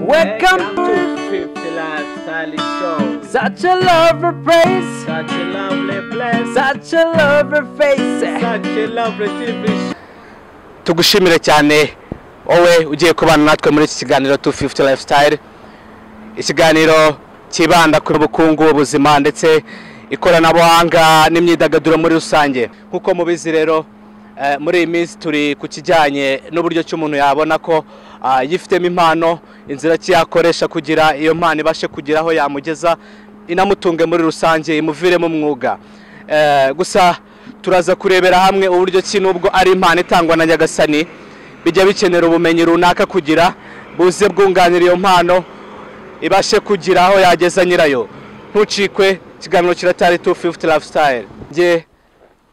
Welcome to to 50 Lifestyle Show. such a lover place, Such a lovely place. such a lover face. Such a lovely TV show. tugushimire cyane wowe ugiye kubana natwe muri iki kiganiro 250 lifestyle ikiganiro cyibanda ku bukungu ubuzima ndetse ikoranabuhanga n'imyidagaduro muri rusange nk'uko mubizi rero eh, muri iyi minsi turi ku kijyanye n'uburyo ki umuntu yabona ko ah, yifitemo impano inzira ki yakoresha kugira iyo mpano ibashe kugira aho yamugeza inamutunge muri rusange imuviremo umwuga Eh, gusa turaza kurebera hamwe uburyo ki nubwo ari impano itangwa na nyagasani bijya bikenera ubumenyi runaka kugira buze bwunganira iyo mpano ibashe kugira aho yageza nyirayo ntucikwe ikiganiro kiratari 250 lifestyle njye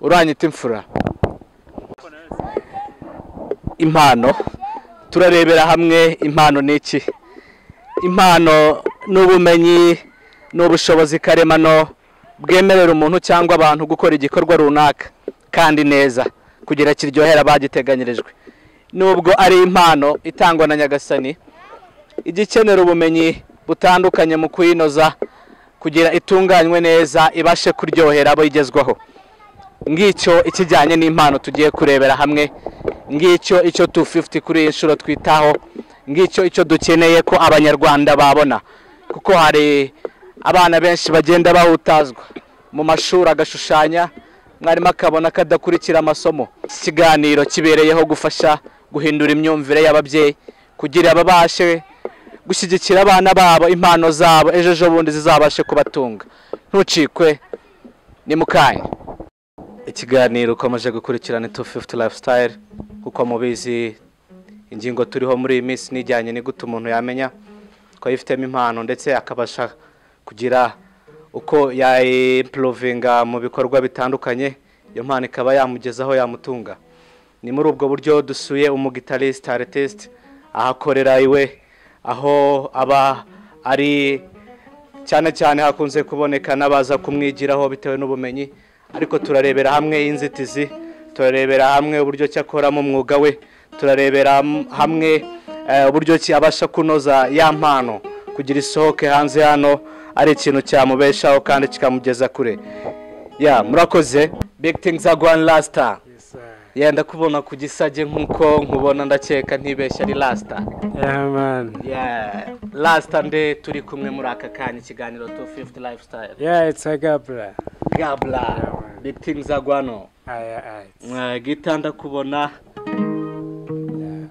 uranyita imfura impano turarebera hamwe impano ni iki impano ni ubumenyi ni ubushobozi karemano bwemerera umuntu cyangwa abantu gukora igikorwa runaka kandi neza kugira kiryohera abagiteganyirijwe nubwo ari impano itangwa na nyagasani ijya ikenera ubumenyi butandukanye mu kuyinoza kugira itunganywe neza ibashe kuryohera abo igezwaho ngicyo ikijyanye n'impano tugiye kurebera hamwe ngicyo icyo 250 kuri iyi nshuro twitaho ngicyo icyo dukeneye ko abanyarwanda babona kuko hari abana benshi bagenda bahutazwa mu mashuri agashushanya mwarimu akabona ko adakurikira amasomo iki kiganiro kibereyeho gufasha guhindura imyumvire y'ababyeyi kugira babashe gushyigikira abana babo impano zabo ejo ejo bundi zizabashe kubatunga ntucikwe ni mukanya ikiganiro ukomeje gukurikirana 250 lifestyle kuko mubizi ingingo turiho muri iyi minsi nijyanye ni gute umuntu yamenya ko yifitemo impano ndetse akabasha kugira uko yayimporovinga mu bikorwa bitandukanye iyo mpano ikaba yamugezaho yamutunga ni muri ubwo buryo dusuye umugitariste aritiste aho akorera iwe aho aba ari cyane cyane hakunze kuboneka n'abaza kumwigiraho bitewe n'ubumenyi ariko turarebera hamwe inzitizi turarebera hamwe uburyo ki akoramo umwuga we turarebera ham- hamwe eh, uburyo ki abasha kunoza ya mpano kugira isohoke hanze hano ari ikintu cyamubeshaho kandi kikamugeza kure ya murakoze big things are going lasta yenda kubona ku gisage nk'uko nkubona ndakeka ntibeshya ari lasta Yeah, man. Yeah, last nde turi kumwe muri aka kanya ikiganiro 250 lifestyle. Yeah, it's a gabra. Gabla, big things are guano. Aye, aye. Gita ndakubona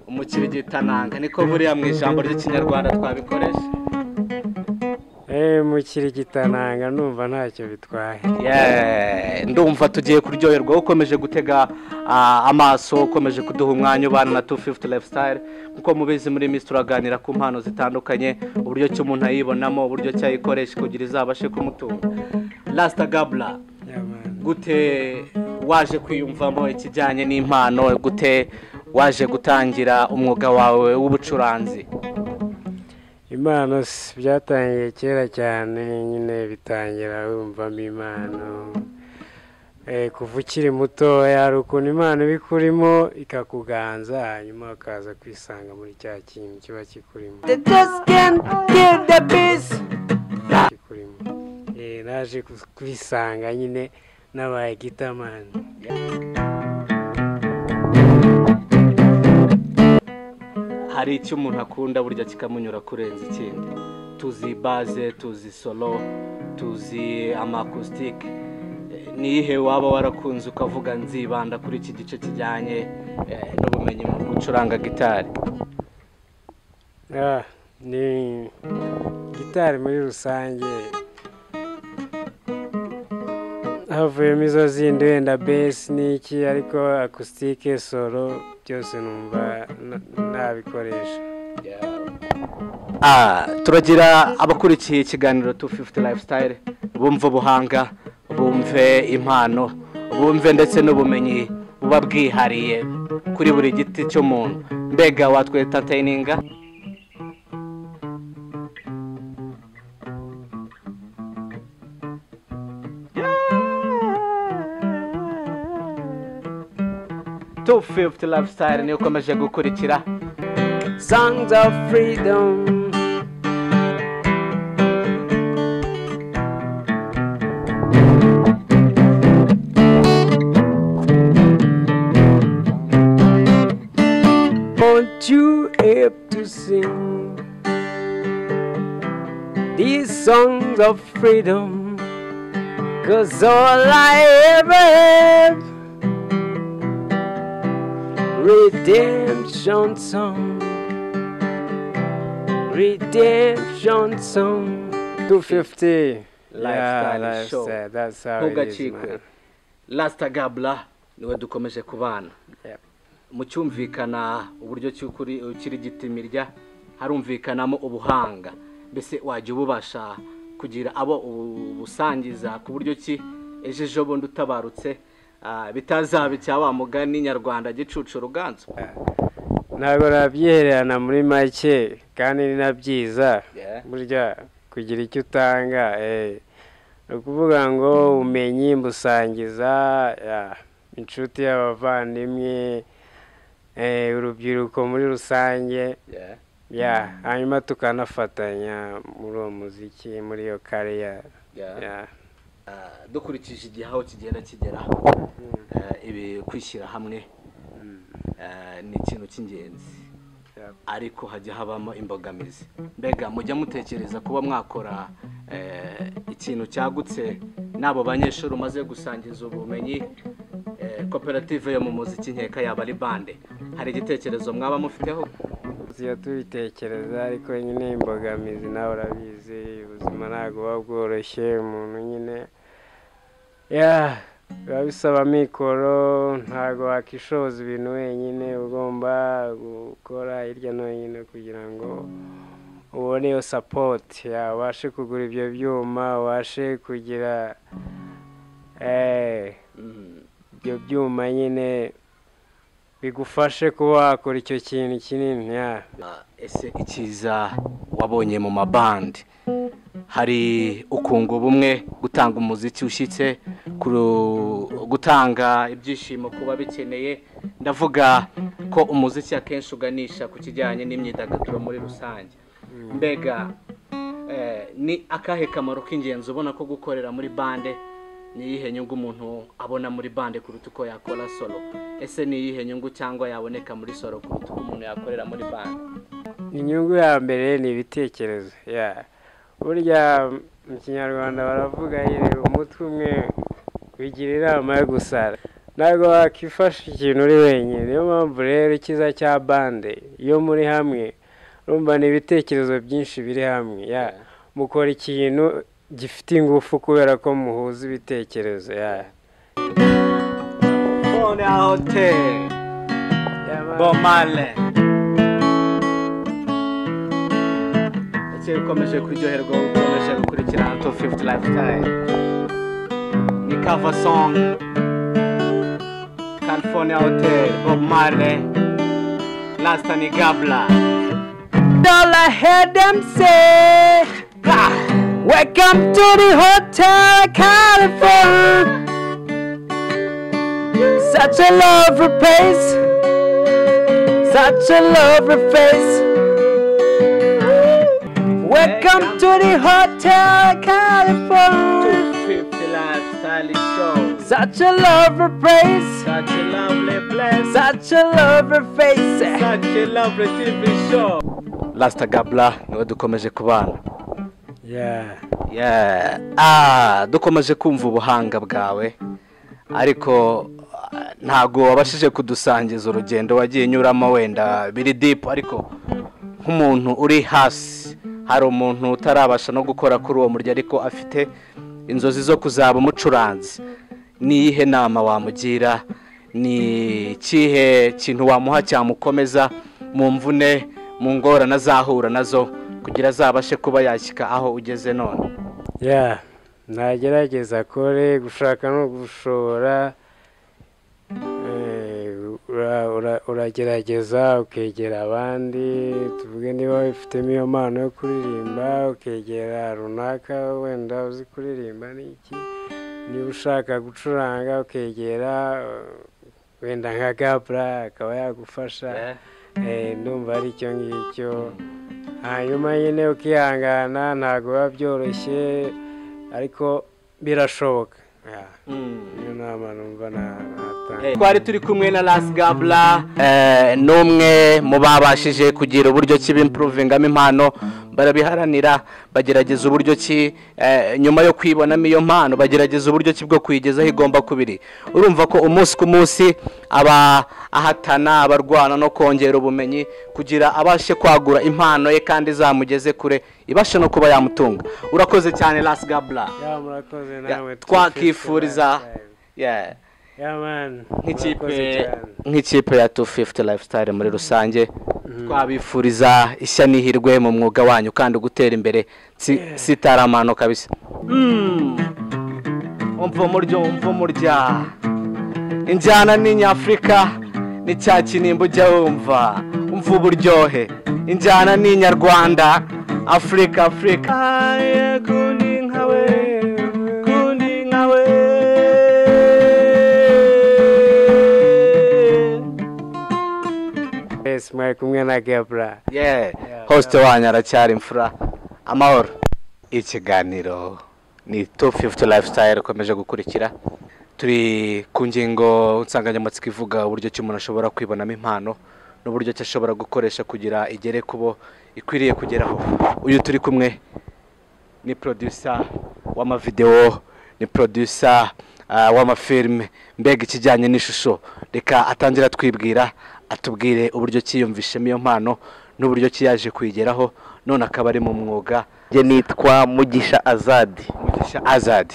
umukirigita nanga niko buriya mu ijambo ry'ikinyarwanda twabikoresha. Eh, mukirigitananga numva ntacyo bitwaye. Yeah, ndumva tugiye kuryoherwa ukomeje gutega ah, amaso ukomeje kuduha umwanya ubana na 250 lifestyle kuko mubizi muri minsi turaganira ku mpano zitandukanye uburyo ki umuntu ayibonamo uburyo ki ayikoresha kugira izabashe kumutunga lasta gabla Yeah, man. gute waje kwiyumvamo ikijyanye n'impano gute waje gutangira umwuga wawe w'ubucuranzi Impano si- byatangiye kera cyane nyine bitangira wumvamo impano. Eh, kuva ukiri mutoya hari ukuntu impano iba ikurimo ikakuganza hanyuma ukaza kwisanga muri cya kintu kiba kikurimo. They just can't get the peace. kikurimo. Eh, naje kus- kwisanga nyine nabaye gitamani. hari icyo umuntu akunda burya kikamunyura kurenza ikindi tuzi baze tuzi solo tuzi amakusitike nihe waba warakunze ukavuga nzibanda kuri iki gice kijyanye eh, n'ubumenyi mu gucuranga gitari Ah, ni gitari muri rusange havuyemo izo zindi wenda besi n'iki ariko akusitike solo byose numva na- nabikoresha Ah, turagira abakurikiye ikiganiro 250 lifestyle bumva ubuhanga bumve impano bumve ndetse n'ubumenyi buba bwihariye kuri buri giti cy'umuntu mbega watwetateyininga tu fifuti lifestyle niyo ukomeje gukurikira Songs of freedom. These songs of freedom, cause all I ever have. Redemption song, redemption song. 250 Lifestyle Yeah, show. lifestyle, that's how it is, ntugacikwe man. lasita gabura niwe dukomeje kubana Yep. mu cyumvikana uburyo cy'ukuri ukiri gitimirya harumvikanamo ubuhanga mbese wajya ububasha kugira abo ubu- ubusangiza ku buryo ki ejo ejo bundi utabarutse ah, bitazaba icya wa mugani nyarwanda gicucu ruganzu ntabwo nabyihererana muri make kandi ni na byiza burya kugira icyo utanga eh, ni ukuvuga ngo ubumenyi mbusangiza yeah, inshuti y'abavandimwe eh, urubyiruko muri rusange ya hanyuma tukanafatanya muri uwo muziki muri iyo kariya yeah. Ah, dukurikije igihe aho kigenda kigera ah, ibi kwishyira hamwe ah, ni ikintu cy'ingenzi Yep. ariko hajya habamo imbogamizi mbega mujya mutekereza kuba mwakora eh, ikintu cyagutse n'abo banyeshuri umaze gusangiza ubumenyi eh, koperative yo mu muziki nkeka yaba ari bande hari igitekerezo mwaba mufiteho tujya tubitekereza ariko nyine imbogamizi nawe urabizi ubuzima ntabwo buba bworoshye umuntu nyine ya biba bisaba amikoro ntabwo wakishoza ibintu wenyine ugomba gukora hirya no hino kugira ngo ubone iyo sapoti ya ubashe kugura ibyo byuma ubashe kugira eh, Mm, ibyo byuma nyine bigufashe kuba wakora icyo kintu kinini ya ah, ese icyiza wabonye mu mabandi hari ukunga ubumwe gutanga umuziki ushyitse kuru- gutanga ibyishimo ku babikeneye ndavuga ko umuziki akenshi uganisha ku kijyanye n'imyidagaduro muri rusange mbega eh, ni akahe kamaro k'ingenzi ubona ko gukorera muri bande ni iyihe nyungu umuntu abona muri bande kuruta uko yakora solo ese ni iyihe nyungu cyangwa yaboneka muri solo kuruta uko umuntu yakorera muri bande inyungu ya mbere ni ibitekerezo ya burya mu kinyarwanda baravuga yireba umutwe umwe wigira inama yo gusara ntabwo wakifasha ikintu uri wenyine niyo mpamvu rero icyiza cya bande iyo muri hamwe urumva ni ibitekerezo byinshi biri hamwe ya mukora ikintu gifite ingufu kubera ko muhuza ibitekerezo ya Bona Hotel, Bomale. Ese ukomeje kuryoherwa ukomeje gukurikirana Top 50 Lifestyle. Ni cover song. California Hotel, Bob Marley. Lasta ni Gabla. All I heard them say, "Ah, Welcome to the Hotel California. Such a lovely place, such a lovely place. Welcome to the Hotel California. 50 Lifestyle Show. Such a lovely place, Such a lovely place. such a lovely face. Such a lovely TV show. Lasta Gabla, niwe dukomeje kubana. ya Yeah. Ah, dukomeje kumva ubuhanga bwawe ariko ah, ntabwo wabashije kudusangiza urugendo wagiye unyuramo wenda biri dipu ariko nk'umuntu uri hasi hari umuntu utarabasha no gukora kuri uwo murya ariko afite inzozi zo kuzaba umucuranzi ni iyihe nama wamugira ni ikihe kintu wamuha cyamukomeza mu mvune mu ngorane azahura nazo kugira azabashe kuba yashyika aho ugeze none ya ntagerageza akore gushaka no gushora Eh, ura- ura- uragerageza ukegera abandi tuvuge niba wifitemo iyo mpano yo kuririmba ukegera runaka wenda uzi kuririmba n'iki niba ushaka gucuranga ukegera eh, wenda nka gabura akaba yagufasha Eh, ndumva ari icyo ngicyo hanyuma nyine ukihangana ntabwo biba byoroshye ariko birashoboka Ya, niyo nama numva na- natanga cyane twari turi kumwe na rasigabura Eh, n'umwe mu babashije kugira uburyo ki bimpuruvingamo impano barabiharanira bagerageza uburyo ki eh, nyuma yo kwibonamo iyo mpano bagerageza uburyo ki bwo kuyigezaho igomba kubiri urumva ko umunsi ku munsi aba ahatana abarwana no kongera ubumenyi kugira abashe kwagura impano ye kandi izamugeze kure ibashe no kuba yamutunga urakoze cyane rasigabura ya murakoze nawe twakifuriza Yeah. ya mani nk'ikipe nk'ikipe ya 250 lifestyle muri rusange twabifuriza ishya n'ihirwe mu mwuga wanyu kandi gutera imbere si- sitaramano kabisa umva muryo umva murya injyana ni nyafurika ni cya kinimba ujya wumva umva uburyohe injyana ni nyarwanda afurika afurika kundi nkawe kundi nkawe twese mwari kumwe na gebura Yeah. Host wanyu aracyari imfura amahoro ikiganiro ni 250 lifestyle ukomeje gukurikira turi ku ngingo nsanganyamatsiko ivuga uburyo ki umuntu ashobora kwibonamo impano n'uburyo ki ashobora gukoresha kugira igere ku bo ikwiriye kugeraho uyu turi kumwe ni producer w'amavidewo ni producer ah, w'amafilime mbega ikijyanye n'ishusho reka atangira twibwira atubwire uburyo kiyumvishemo iyo mpano n'uburyo ki yaje kuyigeraho none akaba ari mu mwuga njye nitwa mugisha azadi mugisha azadi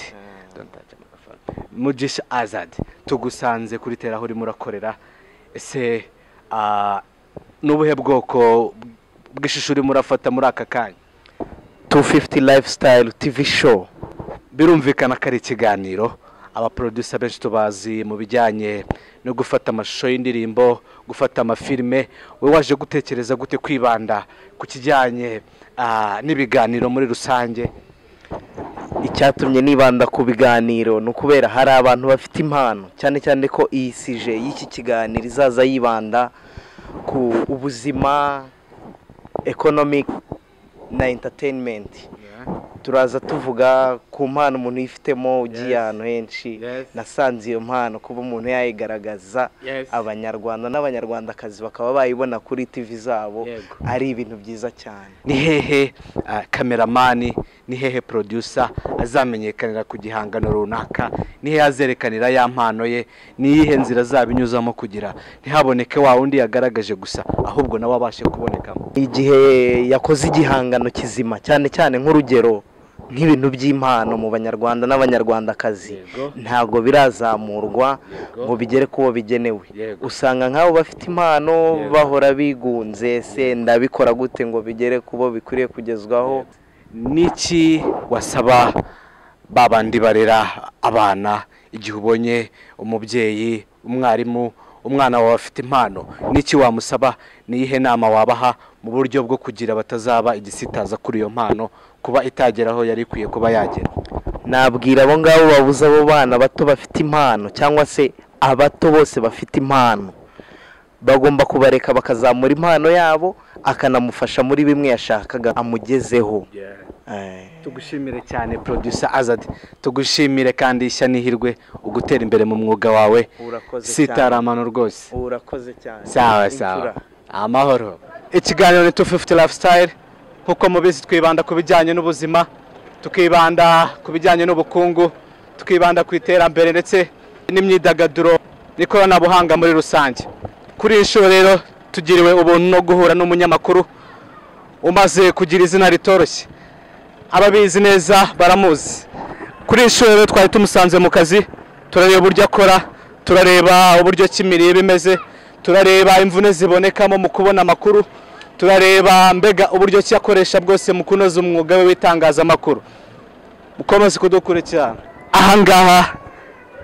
Don't touch my phone. mugisha azadi tugusanze kuri tera aho urimo urakorera ese ah, ni ubuhe bwoko bw'ishusho urimo urafata muri aka kanya 250 lifestyle tv show birumvikana ko ari ikiganiro abaproducer benshi tubazi mu bijyanye no gufata amashusho y'indirimbo gufata amafilime wowe waje gutekereza gute kwibanda ku kijyanye ah, n'ibiganiro muri rusange icyatumye nibanda ku biganiro ni ukubera hari abantu bafite impano cyane cyane ko iyi sije y'iki kiganiro izaza yibanda ku ubuzima economic na entertainment turaza tuvuga ku mpano umuntu yifitemo ugiye ahantu henshi Yes. nasanze iyo mpano kuba umuntu yayigaragaza Yes. abanyarwanda n'abanyarwandakazi bakaba bayibona kuri tv zabo Yego. ari ibintu byiza cyane ni hehe ah, kameramani ni hehe producer azamenyekanira ku gihangano runaka ni hehe azerekanira ya mpano ye ni iyihe nzira azabinyuzamo kugira ntihaboneke wa wundi yagaragaje gusa ahubwo nawe abashe kubonekamo igihe yakoze igihangano kizima cyane cyane nk'urugero nk'ibintu by'impano mu banyarwanda n'abanyarwandakazi ntabwo birazamurwa ngo bigere ku bo bigenewe Yego. usanga nk'abo bafite impano bahora bigunze se ndabikora gute ngo bigere ku bo bikwiriye kugezwaho niki wasaba babandi barera abana igihe ubonye umubyeyi umwarimu umwana wawe afite impano niki wamusaba ni iyihe nama wabaha mu buryo bwo kugira batazaba igisitaza kuri iyo mpano kuba itageraho yari ikwiye kuba yagera nabwira abo ngabo babuze abo bana bato bafite impano cyangwa se abato bose bafite impano bagomba kubareka bakazamura impano yabo akanamufasha muri bimwe yashakaga amugezeho Eh. tugushimire cyane producer azad tugushimire kandi ishya n'ihirwe ugutera imbere mu mwuga wawe Urakoze sitaramano rwose urakoze cyane sawa sawa amahoro ikiganiro ni 250 lifestyle nkuko mubizi twibanda ku bijyanye n'ubuzima tukibanda ku bijyanye n'ubukungu tukibanda ku iterambere ndetse n'imyidagaduro n'ikoranabuhanga muri rusange kuri iyi nshuro rero tugiriwe ubuntu no guhura n'umunyamakuru umaze kugira izina ritoroshye ababizi neza baramuzi kuri iyi nshuro rero twari tumusanze mu kazi turareba uburyo akora turareba uburyo ki imirire imeze turareba imvune zibonekamo mu kubona amakuru turareba mbega uburyo ki akoresha bwose mu kunoza umwuga we w'itangazamakuru mukomeze kudukurikirana aha ngaha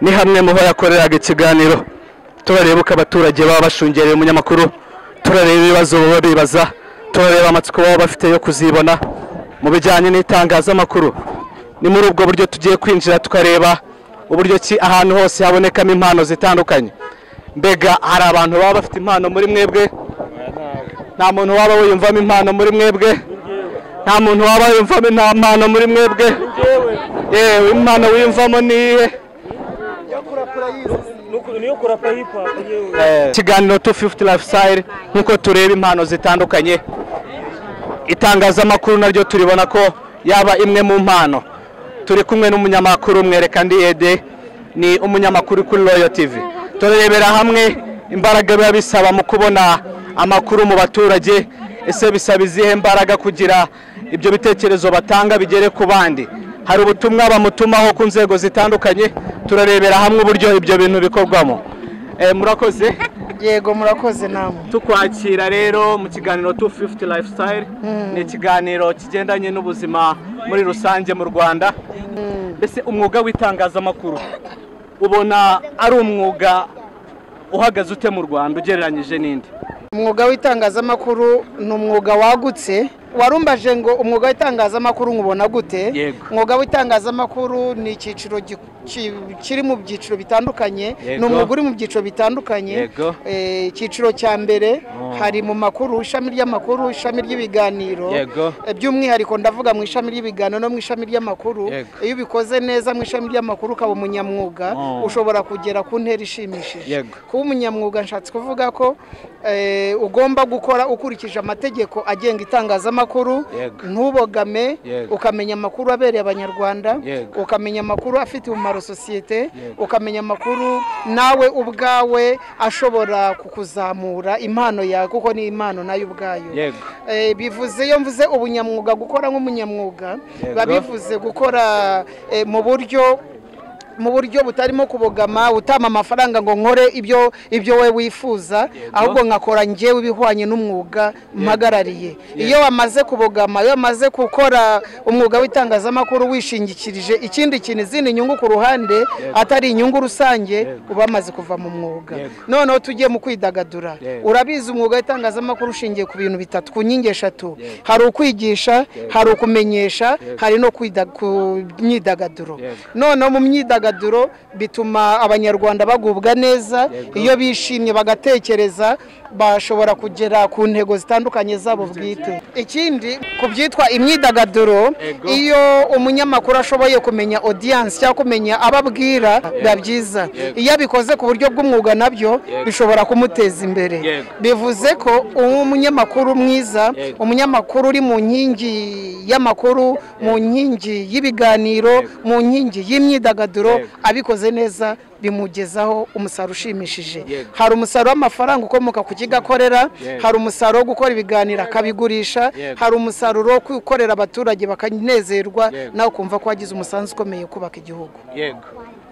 ni hamwe mu ho yakoreraga ikiganiro turareba uko abaturage baba bashungereye umunyamakuru turareba ibibazo baba bibaza turareba amatsiko baba bafite yo kuzibona mu bijyanye n'itangazamakuru ni muri ubwo buryo tugiye kwinjira tukareba uburyo ki ahantu hose habonekamo impano zitandukanye mbega hari abantu baba bafite impano muri mwebwe nta muntu waba wiyumvamo impano muri mwebwe nta muntu waba wiyumvamo nta mpano muri mwebwe yewe impano wiyumvamo ni iyihe niyo kurapa hip hop yewe ikiganiro tu fifuti lifestyle nk'uko tureba impano zitandukanye itangazamakuru naryo turibona ko yaba imwe mu mpano turi kumwe n'umunyamakuru mwereka ndi ede ni umunyamakuru kuri royo tivi turarebera hamwe imbaraga biba bisaba mu kubona amakuru mu baturage ese bisaba izihe mbaraga kugira ibyo bitekerezo batanga bigere ku bandi hari ubutumwa bamutumaho ku nzego zitandukanye turarebera hamwe uburyo ibyo bintu bikorwamo Eh, murakoze yego murakoze namwe tukwakira rero mu kiganiro 250 lifestyle ni ikiganiro kigendanye n'ubuzima muri rusange mu rwanda mbese umwuga w'itangazamakuru ubona ari umwuga uhagaze ute mu rwanda ugereranyije n'indi umwuga w'itangazamakuru ni umwuga wagutse warumbaje ngo umwuga w'itangazamakuru nkubona gute Yego. umwuga w'itangazamakuru ni icyiciro gi- ki- kiri mu byiciro bitandukanye ni Yego. umwuga uri mu byiciro bitandukanye Yego. Eh, icyiciro cya mbere hari mu makuru ishami ry'amakuru ishami ry'ibiganiro Yego. Eh, by'umwihariko ndavuga mu ishami ry'ibiganiro no mu ishami ry'amakuru Yego. iyo ubikoze neza mu ishami ry'amakuru ukaba umunyamwuga Oh. ushobora kugera ku ntera ishimishije Yego. kuba umunyamwuga nshatse kuvuga ko eh, ugomba gukora ukurikije amategeko agenga itangazamakuru Yego. ntubogame Yego. ukamenya amakuru abereye abanyarwanda Yego. ukamenya amakuru afite umumaro sosiyete ukamenya amakuru nawe ubwawe ashobora kukuzamura impano yawe kuko ni impano nayo ubwayo Yego. Eh, bivuze iyo mvuze ubunyamwuga gukora nk'umunyamwuga biba bivuze gukora eh, mu buryo mu buryo butarimo kubogama utama amafaranga ngo nkore ibyo ibyo we wifuza ahubwo nkakora njyewe ibihwanye n'umwuga mpagarariye iyo wamaze kubogama iyo wamaze gukora umwuga w'itangazamakuru wishingikirije ikindi kintu izindi nyungu ku ruhande atari inyungu rusange uba wamaze kuva mu mwuga noneho tugiye mu kwidagadura urabizi umwuga w'itangazamakuru ushingiye ku bintu bitatu ku nkingi eshatu hari ukwigisha hari ukumenyesha hari no kwida- ku myidagaduro noneho mu myidagaduro bituma abanyarwanda bagubwa neza iyo bishimye bagatekereza bashobora kugera ku ntego zitandukanye zabo bwite ikindi ku byitwa imyidagaduro iyo umunyamakuru ashoboye kumenya audience cyangwa kumenya abo ababwira biba byiza iyo abikoze ku buryo bw'umwuga nabyo bishobora kumuteza imbere bivuze ko umunyamakuru mwiza umunyamakuru uri mu nkingi y'amakuru mu nkingi y'ibiganiro mu nkingi y'imyidagaduro abikoze neza bimugezaho umusaruro ushimishije hari umusaruro w'amafaranga ukomoka ku kigo akorera hari umusaruro wo gukora ibiganiro akabigurisha hari umusaruro wo gukorera abaturage bakanezerwa nawe ukumva ko wagize umusanzu ukomeye kubaka igihugu yego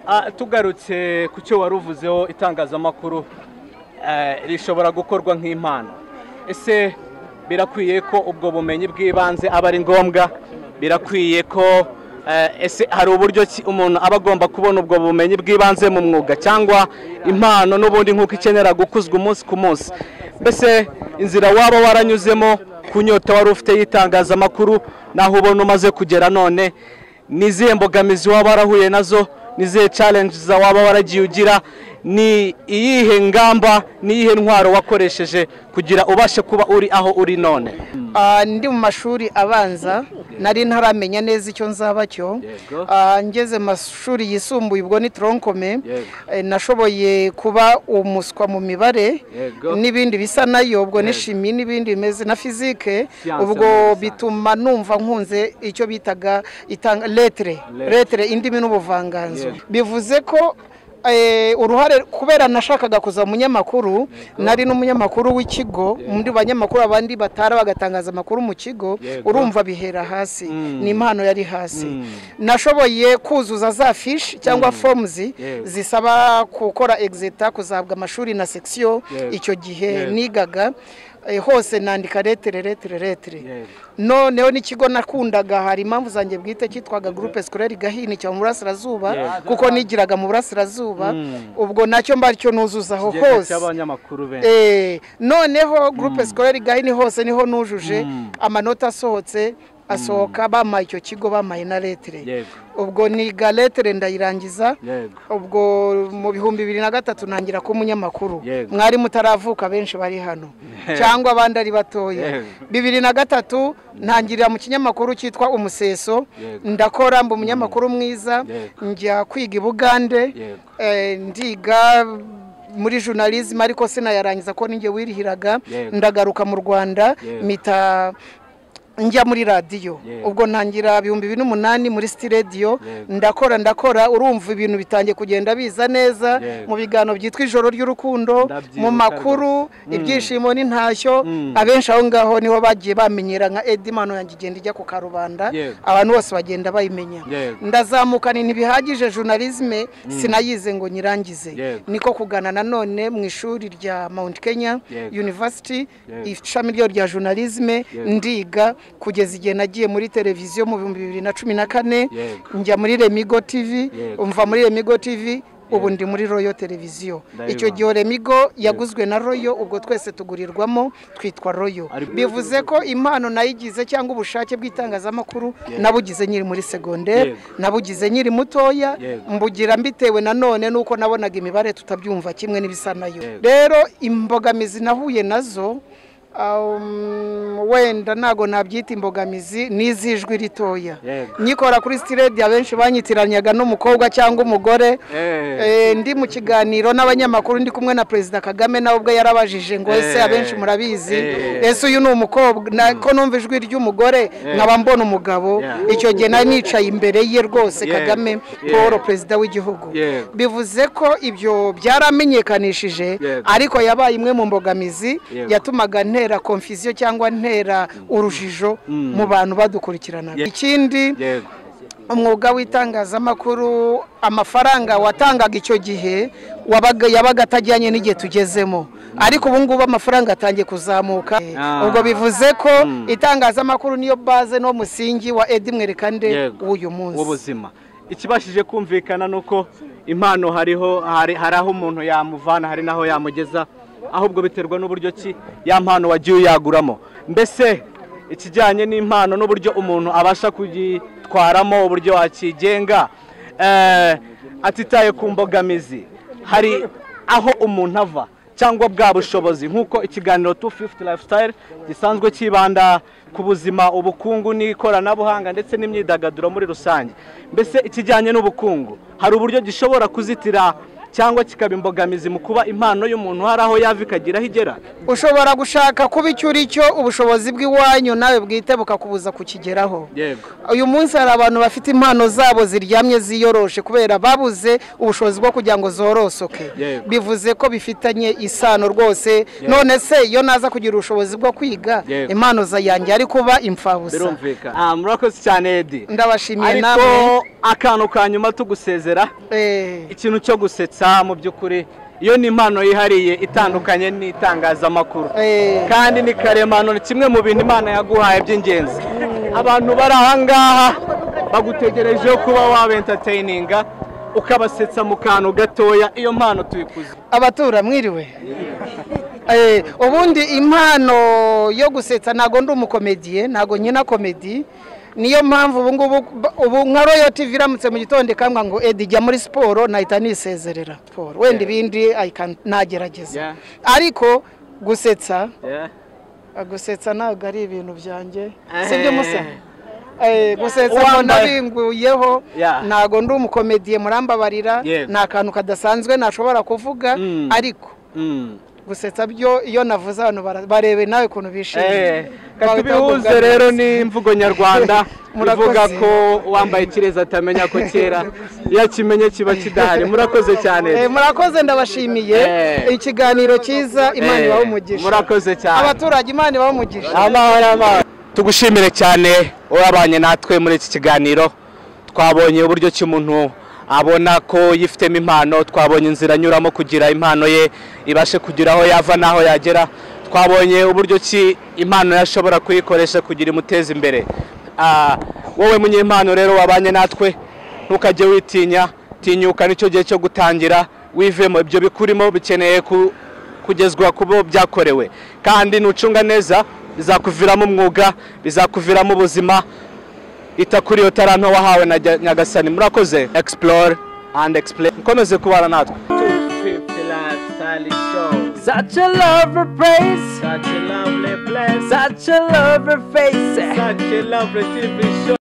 Ah, tugarutse ku cyo wari uvuzeho itangazamakuru eh, rishobora gukorwa nk'impano ese birakwiye ko ubwo bumenyi bw'ibanze aba ari ngombwa birakwiye ko eh, ese hari uburyo ki umuntu aba agomba kubona ubwo bumenyi bw'ibanze mu mwuga cyangwa impano n'ubundi nk'uko ikenera gukuzwa umunsi ku munsi mbese inzira waba waranyuzemo ku nyota wari ufite y'itangazamakuru naho ubona umaze kugera none ni izihe mbogamizi waba warahuye nazo ni izihe challenges waba waragiye ugira ni iyihe ngamba ni iyihe ntwaro wakoresheje kugira ubashe kuba uri aho uri none Ah, ndi mu mashuri abanza nari ntaramenya neza icyo nzaba cyo Yego. Ah, ngeze mu mashuri yisumbuye ubwo ni toronkome Yego. Eh, nashoboye kuba umuswa mu mibare Yego. n'ibindi bisa nayo ubwo n'ishimi n'ibindi bimeze na fizike Siyanse muri ubwo rusange. bituma numva nkunze icyo bitaga itanga letere letere indimi n'ubuvanganzo Yego. bivuze ko eh, uruhare kubera nashakaga kuza umunyamakuru nari n'umunyamakuru w'ikigo muri banyamakuru abandi batara bagatangaza amakuru mu kigo Yego. urumva bihera hasi ni impano yari hasi nashoboye kuzuza za fishi cyangwa fomuzi Yego. zisaba gukora exeta kuzahabwa amashuri na section Yego. icyo gihe Yego. nigaga eh, hose nandika letere letere letere Yego. noneho n'ikigo nakundaga hari impamvu zanjye bwite cyitwaga gurupe sikoreri gahini cyo mu burasirazuba kuko nigiraga mu burasirazuba ubwo nacyo mbaricyo nuzuzaho hose cy'abanyamakuru benshi Eh, noneho gurupe sikoreri gahini hose niho nujuje amanota asohotse asohoka bamaye icyo kigo bamaye na letere Yego. ubwo niga letere ndayirangiza Yego. ubwo mu bihumbi bibiri na gatatu ntangira kuba umunyamakuru Yego. mwari mutaravuka benshi bari hano cyangwa abandi ari batoya Yego. bibiri na gatatu ntangirira mu kinyamakuru cyitwa umuseso Yego. ndakora mba umunyamakuru mwiza Yego. njya kwiga i bugande Yego. eh, ndiga muri journalism ariko sinayarangiza ko ninjye wirihiraga ndagaruka mu rwanda mita njya muri radiyo ubwo ntangira ibihumbi bibiri n'umunani muri siti radiyo ndakora ndakora urumva ibintu bitangiye kugenda biza neza mu biganiro byitwa ijoro ry'urukundo mu makuru ibyishimo n'intashyo abenshi aho ngaho niho bagiye bamenyera nka edimano yanjye igenda ijya ku karubanda abantu bose bagenda bayimenya ndazamukana ntibihagije journalisme sinayize ngo nyirangize niko kugana nanone mu ishuri rya mount kenya university ishami ryo rya journalisme ndiga kugeza igihe nagiye muri televiziyo mu bihumbi bibiri na cumi na kane njya muri remigo tv umva muri remigo tv ubu ndi muri royo televiziyo icyo gihe remigo yaguzwe na royo ubwo twese tugurirwamo twitwa royo bivuze ko impano nayigize cyangwa ubushake bw'itangazamakuru nabugize nyiri muri segonderi nabugize nyiri mutoya mbugira mbitewe nanone nuko nabonaga imibare tutabyumva kimwe n'ibisa nayo rero imbogamizi nahuye nazo wenda ntabwo nabyita imbogamizi n'izijwi ritoya nyikora kuri sitiredi abenshi banyitiranyaga n'umukobwa cyangwa umugore ndi mu kiganiro n'abanyamakuru ndi kumwe na perezida kagame nawe ubwo yarabajije ngo ese abenshi murabizi ese uyu ni umukobwa ko numva ijwi ry'umugore nkaba mbona umugabo icyo gihe nari nicaye imbere ye rwose kagame paul perezida w'igihugu bivuze ko ibyo byaramenyekanishije ariko yabaye imwe mu mbogamizi yatumaga nte ntera konfiziyo cyangwa ntera urujijo mu bantu badukurikirana ikindi umwuga w'itangazamakuru amafaranga watangaga icyo gihe yabaga atajyanye n'igihe tugezemo ariko ubu ngubu amafaranga atangiye kuzamuka ubwo bivuze ko itangazamakuru niyo baze no musingi wa edi mwerekande w'uyu munsi w'ubuzima ikibashije kumvikana ni uko impano hariho hari aho umuntu yamuvana hari n'aho yamugeza ahubwo biterwa n'uburyo ki ya mpano wagiye uyaguramo mbese ikijyanye n'impano n'uburyo umuntu abasha kuyitwaramo uburyo wakigenga atitaye ku mbogamizi hari aho umuntu ava cyangwa bwa bushobozi nk'uko ikiganiro tu fifuti lifestyle gisanzwe cyibanda ku buzima ubukungu n'ikoranabuhanga ndetse n'imyidagaduro muri rusange mbese ikijyanye n'ubukungu hari uburyo gishobora kuzitira cyangwa kikaba imbogamizi mu kuba impano y'umuntu hari aho yava ikagira aho igera ushobora gushaka kuba icyo uri cyo ubushobozi bw'iwanyu nawe bwite bukakubuza kukigeraho uyu munsi hari abantu bafite impano zabo ziryamye ziyoroshe kubera babuze ubushobozi bwo kugira ngo zororosoke bivuze ko bifitanye isano rwose none se iyo naza kugira ubushobozi bwo kwiga impano zayanjye ari kuba imfabusa murakoze cyane edi ndabashimiye nawe akantu ka nyuma tugusezera ikintu cyo gusetsa mu by'ukuri iyo ni impano yihariye itandukanye n'itangazamakuru kandi ni karemano ni kimwe mu bintu imana yaguhaye by'ingenzi abantu bari aha ngaha bagutegereje kuba waba entatayininga ukabasetsa mu kantu gatoya iyo mpano tuyikuze abatura mwiriwe ubundi impano yo gusetsa ntabwo ndi umukomediye ntabwo nyina komedi niyo mpamvu ubu ngubu ubu nka royo tivi iramutse mu gitondo ikambwa ngo edi jya muri siporo nahita nisezerera siporo wenda ibindi nagerageza ariko gusetsa gusetsa ntabwo ari ibintu byanjye si byo musa gusetsa ngo nabinguyeho ntabwo ndi umukomediye murambabarira ni akantu kadasanzwe nashobora kuvuga ariko gusetsa byo iyo navuze abantu barebe nawe ukuntu bishimye tubihuze rero n'imvugo nyarwanda ivuga ko wambaye ikirezi atamenya ko kera iyo akimenye kiba kidahari murakoze cyane murakoze ndabashimiye ikiganiro cyiza imana ibaha umugisha murakoze cyane abaturage imana ibaha umugisha amahoro amahoro tugushimire cyane wabanye natwe muri iki kiganiro twabonye uburyo ki umuntu abona ko yifitemo impano twabonye inzira anyuramo kugira impano ye ibashe kugira aho yava n'aho yagera twabonye uburyo ki impano yashobora kuyikoresha kugira imuteze imbere wowe munyempano rero wabanye natwe ntukajye witinya tinyuka nicyo gihe cyo gutangira wivemo ibyo bikurimo bikeneye kugezwa kubo byakorewe kandi nucunga neza bizakuviramo umwuga bizakuviramo ubuzima ita kuri iyo taranto wahawe na nyagasani murakoze explore and explain mukomeze kubana natwe Such a lovely place, Such a lovely place, such a lovely face. such a lovely TV show.